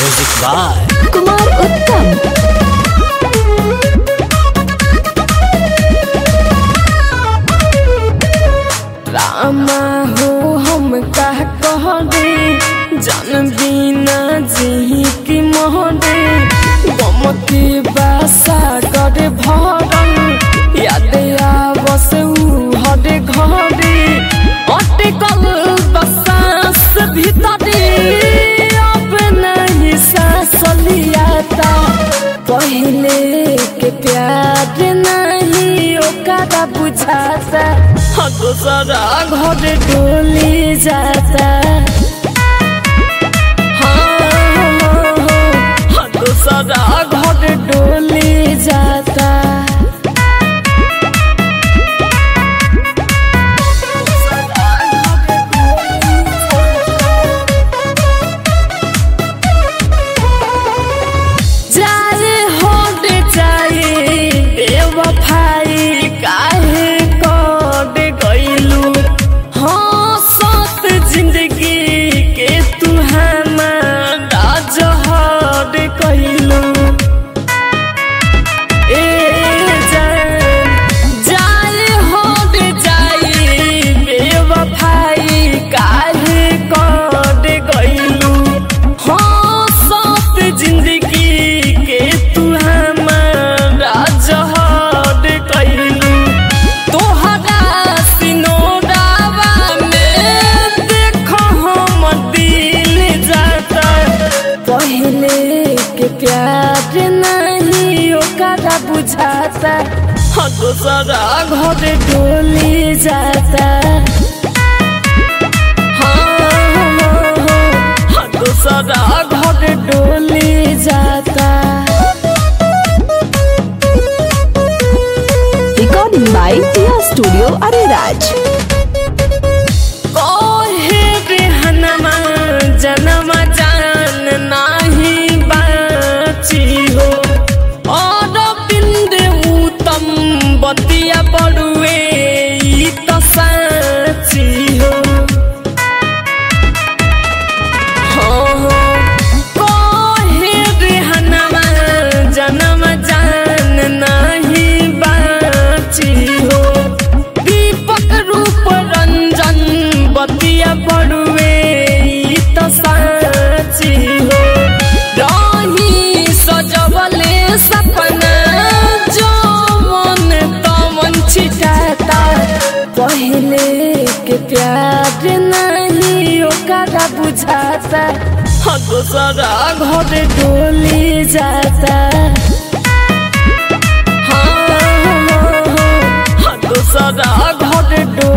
Music by Kumar Uttam रामा हो हम कह कह दे जन बिना जी की मोह दे गम की बासा कर भरल याद आवस ऊ हरे घरे अटकल बसास भीतरे अब नहीं सांस लियाता पहले के प्यार नहीं ओकरा बुझाता हाँ दूसरा घर डोली जाता हाँ, हाँ, हाँ, दूसरा घर डोली जाता जाए होट जाए बेवफाई काहे कर गइलू हाँ सत जिंदगी के तू हमारा जहर कइलू ए जान जाए होट जाए बेवफाई काहे कर गइलू हाँ सत जिंदगी के तू हमारा जहर कइलू तोहरा सिनोरावा में देखो हम दिल जाता पहले के प्यार नहीं ओकरा बुझाता हाँ दूसरा घर डोली जाता हाँ, हाँ, हाँ, दूसरा घर डोली जाता Recording by Tia Studio Ariraj. कोहे बेहनमा जनमा जान नाही बाची हो और बिंद उत्तम बतिया बड़ुए ई त साची हो कोहे बेहनमा जनमा जान नाही बाची हो दीपक रूप रंजन बतिया पड़ुए ई त साची हो रही सजवले सपना जो मन तमन छिटाता पहले के प्यार नहीं ओकरा बुझाता हाँ दूसरा घर डोली जाता हाँ, हाँ, हाँ, हाँ, दूसरा घर डोली